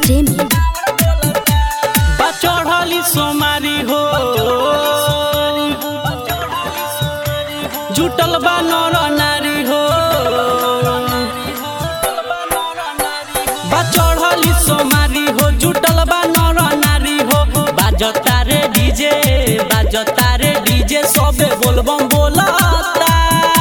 प्रेमी बचढ़ली सोमारी हो जुटल बा नर नारी हो बचढ़ली सोमारी हो जुटल बा नर नारी हो बाजता रे डीजे बाजता रे डीजे सबे बोलबम बोलता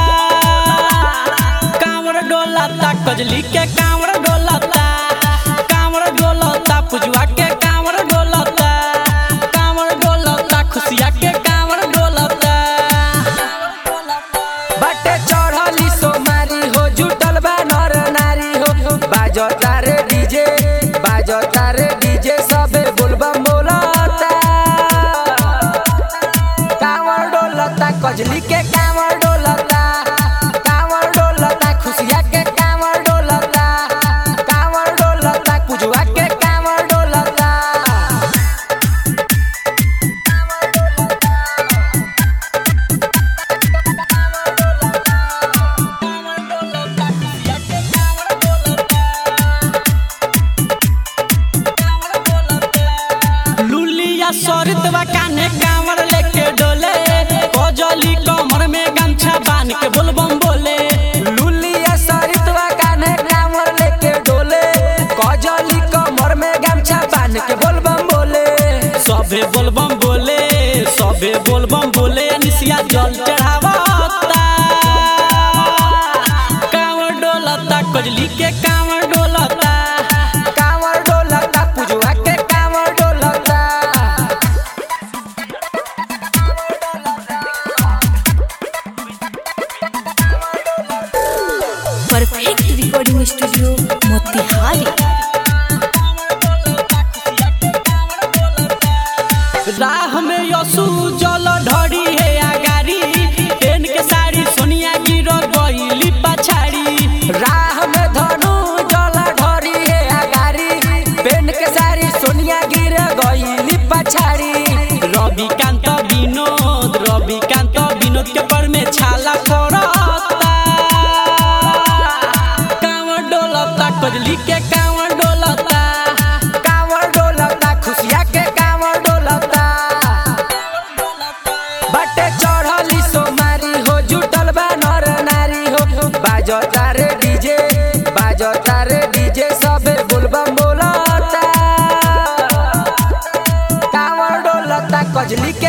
कांवर डोलता कजली के कांवर डोलता कांवर डोलता पुजवा के कांवर डोलता कांवर डोलता खुशिया के कांवर डोलता बाटे चढ़ली सोमारी हो जुटल बा नर नारी हो बाजता रे डीजे बाजता रे डीजे सबे बोलबम बोलता कांवर डोलता कजली के कांवर डोलता कांवर डोलता खुशिया के कांवर डोलता कांवर डोलता पुजवा के कांवर डोलता लुलिया सरितवा काने कांवर लेके डोले कजली कमर में गमछा बांध के बोलबम बोले लुलिया सरितवा कान्हे कांवर लेके डोले कजली कमर में गमछा बांध के बोलबम बोले सबे बोलबम बोले सबे बोलबम बोले निसिया जल चढ़ावता कांवर डोलता कजली के कांवर डोलता कांवर डोलता पुजवा के कांवर डोलता परफेक्ट रिकॉर्डिंग स्टूडियो मोतिहारी राह में यसु जल ढड़ी है आगारी पेन के साड़ी सोनिया गिर गईली पछाड़ी राह में धनु जला ढरी है आगारी पेन के सारी सोनिया गिर गईली पछाड़ी रविकांत विनोद रविकांत विनोद के पर में छाला करता कांवर डोलता कजली के कांवर डोलता कांवर डोलता खुशिया के कांवर डोलता बटे चढ़ली सोमारी हो जुटल बा नर नारी हो बाजता रे डीजे बाजता रे डीजे सबे बोलबम बोलता कांवर डोलता कजली के